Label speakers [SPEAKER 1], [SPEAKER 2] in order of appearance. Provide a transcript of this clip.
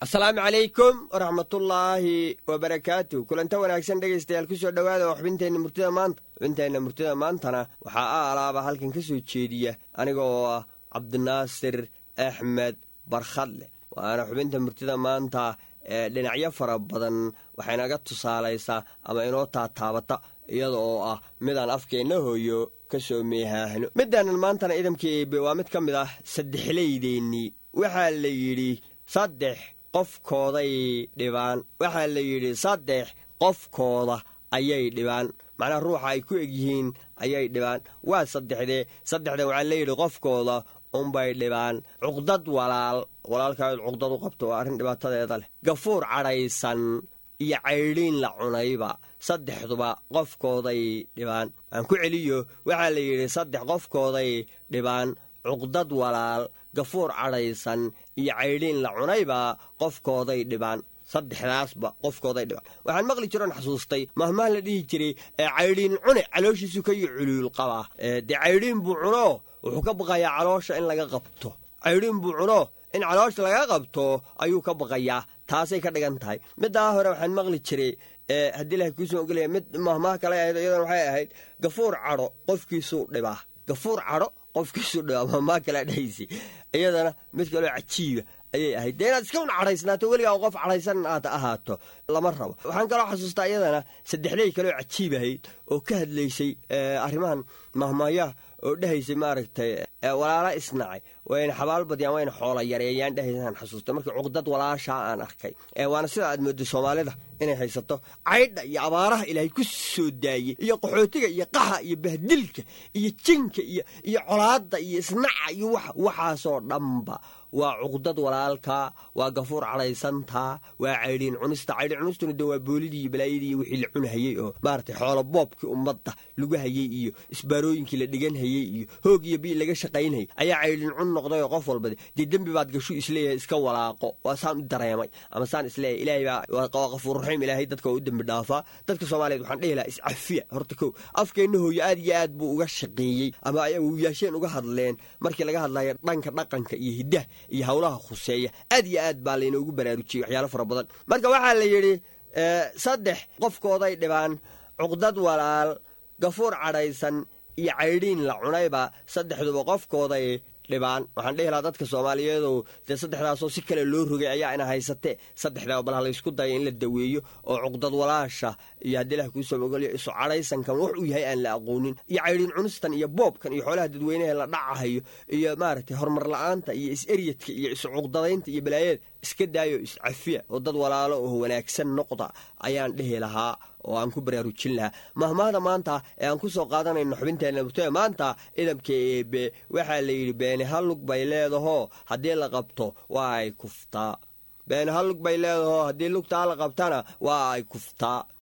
[SPEAKER 1] asalaamu calaykum waraxmatullaahi wabarakaatu kulanta wanaagsan dhegaystayaal ku soo dhowaada oo xubinteenna murtida maanta xubinteenna murtida maantana waxaa a alaaba halkan ka soo jeediya aniga oo ah cabdinaasir axmed barkhadle waana xubinta murtida maanta ee dhinacyo fara badan waxaynaga tusaalaysaa ama inoo taataabata iyada oo ah midaan afkeenna hooyo ka soo meehaahno midaanan maantana idamka eebe waa mid ka mid ah saddexlaydeennii waxaa la yidhi saddex qofkooday dhibaan waxaa la yidhi saddex qofkooda ayay dhibaan macnaha ruuxa ay ku egyihiin ayay dhibaan waa saddexdee saddexda waxaa la yidhi qofkooda unbay dhibaan cuqdad walaal walaalkaad cuqdad u qabto waa arrin dhibaatadeeda leh gafuur cadhaysan iyo caydhiin la cunayba saddexduba qofkooday dhibaan aan ku celiyo waxaa la yidhi saddex qofkooday dhibaan cuqdad walaal gafuur cadhaysan iyo caydhiin la cunayba qofkooday dhibaan saddexdaasba qofkooday dhibaan waxaan maqli jiroon xasuustay mahmaha la dhihi jiray ee caydhiin cune calooshiisu ka iyo culuul qabaa dee caydhiin buu cuno wuxuu ka baqayaa caloosha in laga qabto caydhiin buu cuno in caloosha laga qabto ayuu ka baqayaa taasay ka dhigan tahay middaa hore waxaan maqli jiray haddii ilahay kuusoo ogolaya mid mahmaha kale ahayd iyadana waxay ahayd gafuur cadho qofkiisuu dhibaa gafuur cadho qofkiisuu dhibaa mahmaha kale dhahaysi iyadana mid kaloo cajiiba ayay ahayd dee inaad iska un cadhaysnaato weligaa qof cadhaysan aad ahaato lama rabo waxaan kaloo xasuustaa iyadana saddexley kaloo cajiib ahayd oo ka hadlaysay arrimahan mahmaayaha oo dhahaysay maaragtay walaala isnacay wayna xabaal badiyaan wayna xoola yareeyaan dhahaysaan xasuustay markii cuqdad walaashaa aan arkay waana sida aad moodday soomaalida inay haysato caydha iyo abaaraha ilaahay ku soo daayey iyo qaxootiga iyo qaxa iyo bahdilka iyo jinka iyo iyo colaadda iyo isnaca iyo waxaasoo dhanba waa cuqdad walaalka waa gafuur cadhaysantaa waa caydhiin cunista caydhiin cunistuna de waa boolidii iyo balaayadii iyo wixii la cunahayey oo maaragtay xoolo boobkii ummadda lagu hayey iyo isbaarooyinkii la dhigan hayey iyo hoog iyo bii laga shaqaynhayay ayaa caydhiin cun noqday oo qof walba dee dembi baad gashu isleeyahay iska walaaqo waa saan u dareemay ama saan isleeyahay ilaahay baa waa qafuur raxiim ilaahay dadka waa u dembi dhaafaa dadka soomaaliyeed waxaan dhihi lahaa iscafiya horta kow afkeenna hooyo aad iyo aad buu uga shaqeeyey ama ay awowyaasheen uga hadleen markii laga hadlayo dhanka dhaqanka iyo hiddaha iyo howlaha khuseeya aad iyo aad baa laynoogu baraarujiyey waxyaalo fara badan marka waxaa la yidhi saddex qofkooday dhibaan cuqdad walaal gafuur cadhaysan iyo caydhiin la cunayba saddexduba qofkooday dhibaan waxaan dhihi lahaa dadka soomaaliyeedow dee saddexdaasoo si kale loo rogay ayaa ina haysatee saddexdaa bal ha laysku daya in la daweeyo oo cuqdad walaasha iyo haddii ilah kuusoo ogolyo isu cadhaysankan wax uu yahay aan la aqoonin iyo caydhiin cunistan iyo boobkan iyo xoolaha dadweynaha la dhacahayo iyo maaragtay horumar la-aanta iyo is-eryadka iyo isu cuqdadaynta iyo balaayada iska daayo iscafiya oo dad walaalo oo wanaagsan noqda ayaan dhihi lahaa oo aan ku baraarujin lahaa mahmaahda maanta ee aan ku soo qaadanayno xubinteenna murtada maanta idamka eebe waxaa la yidhi beeni hallug bay leedahoo haddii la qabto waa ay kuftaa beeni hallug bay leedahoo haddii lugtaa la qabtana waa ay kuftaa